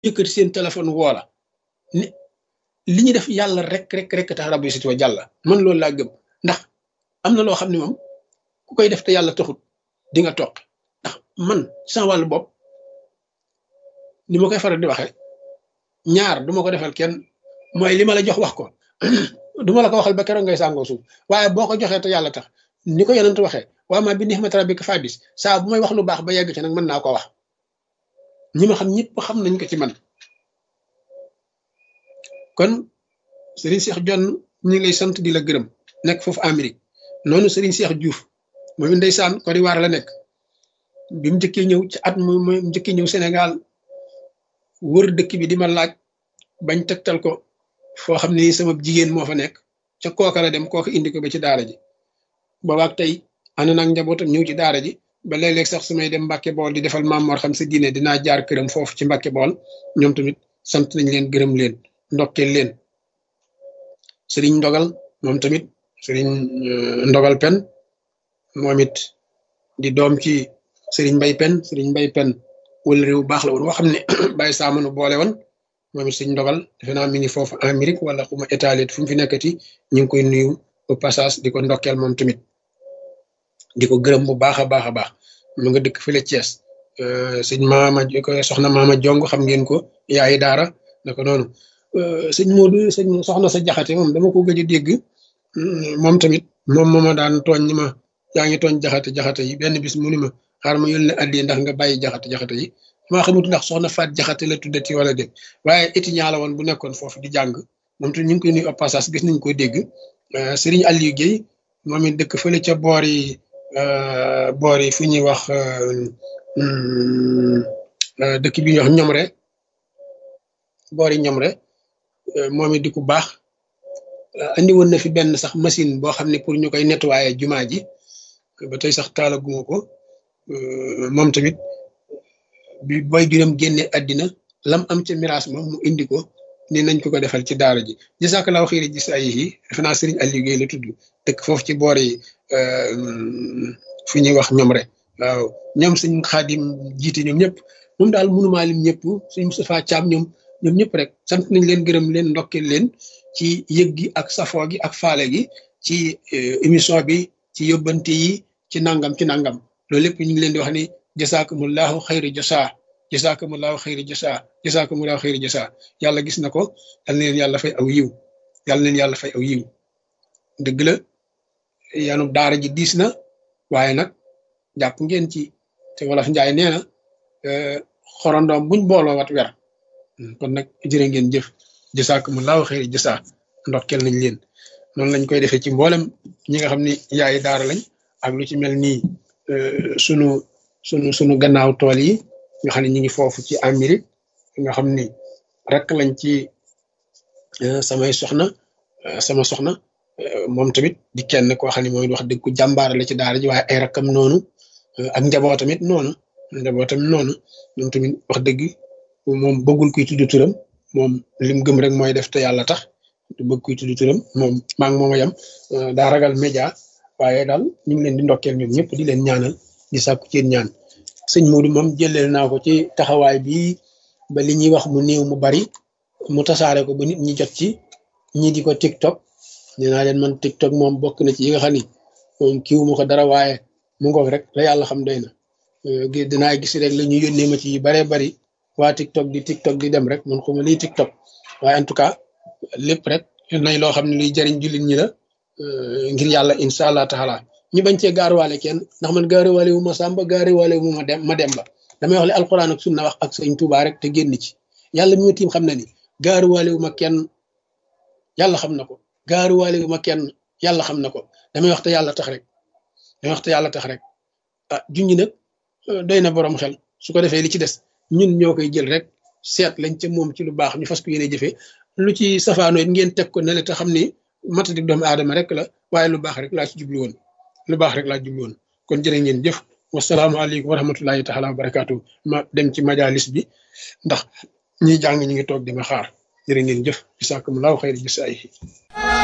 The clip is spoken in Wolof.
yëkkati seen téléphone woola ni li ñu def yàlla rek rek rek tax rabbi sit wa jàlla man loolu laa gëm ndax am na loo xam ne moom ku koy def te yàlla taxut di nga toog ndax man sama wàllu bopp ni ma koy faral di waxee ñaar du ma ko defal kenn mooy li ma la jox wax ko du ma la ko waxal ba keroog ngay sàngoo suuf waaye boo ko joxee te yàlla tax ni ko yonent waxee waa ma bi nixmat rabbika fabis saa bu may wax lu baax ba yegg ci nag mën naa ko wax ñi ma xam ñëpp xam nañ ko ci man kon Serigne Cheikh Jonn ñu ngi lay sant di la gërëm nekk foofu Amérique noonu Serigne Cheikh Diouf moom ndeysaan Côte d'Ivoire la nekk bi mu njëkkee ñëw ci at mu mu njëkkee ñëw Sénégal wër dëkk bi di ma laaj bañ tegtal ko foo xam ne sama jigéen moo fa nekk ca kooka la dem kooka indi ko ba ci daara ji boobaak tey ànd naag njabootam ñëw ci daara ji ba léeg-léeg sax su may dem Mbàkke Bool di defal Maam Mor xam sa diine dinaa jaar këram foofu ci Mbàkke Bool ñoom tamit sant nañ leen gërëm leen ndokkeel leen sëriñ ndogal moom tamit sëriñ ndogal pen moom it di doom ci sëriñ mbay pen sëriñ mbay pen wala réew baax la woon woo xam ne bàyyi saamanu boole woon moom it sëriñ ndogal defe naa mi ngi foofu Amérique wala xuma étalit fu mu fi nekkati ñu ngi koy nuyu au passage di ko ndokkeel moom tamit di ko gërëm bu baax a baax a baax mu nga dëkk fële Thiès sëñ maama ko soxna maama jong xam ngeen ko yaayi daara na ko noonu sëñ Modou sëñ soxna sa jaxate moom dama ko gëj a dégg moom tamit moom mooma daan tooñ ni ma yaa ngi tooñ jaxate jaxate yi benn bis mu ni ma xaar ma yónnee addi ndax nga bàyyi jaxate jaxate yi maa xamut ndax soxna faat jaxate la tuddati wala dégg waaye étudiant la woon bu nekkoon foofu di jàng moom tamit ñu ngi koy nuyu au passage gis nañ ko dégg Serigne Aliou Guèye moom it dëkk fële ca boor yi boor yi fu ñuy wax dëkk bi ñuy wax ñomre boor yi ñomre moom it di ku baax andi woon na fi benn sax machine boo xam ne pour ñu koy nettoyer jumaa ji ba tey sax taalaguma ko moom tamit bi boy juróom génne àddina lam am ca miraas ma mu indi ko ni nañ ko ko defal ci daara ji jasakalaaw xiiri gis ay yi defe naa Serigne Aliou Guèye la tudd dëkk foofu ci boor yi fi ñuy wax ñomre waaw ñoom suñ xaadim jiite ñoom ñëpp moom daal mënumaa lim ñëpp suñ Moustapha Thiam ñoom ñoom ñëpp rek sant nañ leen gërëm leen ndokkeel leen ci yëg gi ak safoo gi ak faale gi ci émission bi ci yóbbante yi ci nangam ci nangam loolu lépp ñu ngi leen di wax ni jasaakumullahu xayri jasaa jasaakumullahu xayri jasaa jasaakumullahu xayri jasaa yàlla gis na ko yal na leen yàlla fay aw yiw yàlla leen yàlla fay aw yiw dëgg la yanu daara ji diis na waaye nag jàpp ngeen ci te wolof njaay nee na xorondoom buñ booloo wat wer kon nag jërë ngeen jëf jasaakumullahu xayri jasaa ndokkeel nañ leen noonu lañ koy defee ci mboolem ñi nga xam ni yaayi daara lañ ak lu ci mel nii sunu sunu sunu gannaaw tool yi nga xam ne ñu ngi foofu ci Amérique nga xam ni rek lañ ci samay soxna sama soxna moom tamit di kenn koo xam ne mooy wax dëgg ku jàmbaar la ci daara ji waaye ay rakkam noonu ak njaboot tamit noonu njaboot tamit noonu moom tamit wax dëgg moom bëggul kuy tudd turam moom lim gëm rek mooy def te yàlla tax du bëgg kuy tudd turam moom maa ngi moom a yem daa ragal média waaye daal ñu ngi leen di ndokkeel ñoom ñëpp di leen ñaanal di sàkku ci ñaan sëñ Modou moom jëleel naa ko ci taxawaay bi ba li ñuy wax mu néew mu bari mu tasaare ko ba nit ñi jot ci ñi di ko TikTok nee naa leen man TikTok moom bokk na ci yi nga xam ni moom kiiwu ma ko dara waaye mu ngoog rek la yàlla xam doy na dinaa gis rek la ñu yónnee ma ci yu baree bari waa TikTok di TikTok di dem rek man xuma lii TikTok waaye en tout cas lépp rek nay loo xam ne luy jariñ jullit ñi la ngir yàlla incha allah taala ñu bañ cee gaaruwaale kenn ndax man gaaruwaale wu ma sàmba gaaruwaale wu ma dem ma dem ba damay wax li alquran ak sunna wax ak sëñ Tuubaa rek te génn ci yàlla mi ma tiim xam na ni gaaruwaale wu ma kenn yàlla xam na ko gaaruwaale wu ma kenn yàlla xam na ko damay wax te yàlla tax rek damay wax te yàlla tax rek ah junñi nag doy na borom xel su ko defee li ci des ñun ñoo koy jël rek seet lañ ca moom ci lu baax ñu fas ko yéene jëfee lu ci safaanoo it ngeen teg ko ne le te xam ni matadik doomu aadama rek la waaye lu baax rek laa ci jublu woon lu baax rek laa jublu woon kon jërë ngeen jëf wasalaamaaleykum wa rahmatullahi taala wa barakaatu ma dem ci majalis bi ndax ñiy jàng ñu ngi toog di ma xaar jërë ngeen jëf jisaakumullahu xayri jisaayihi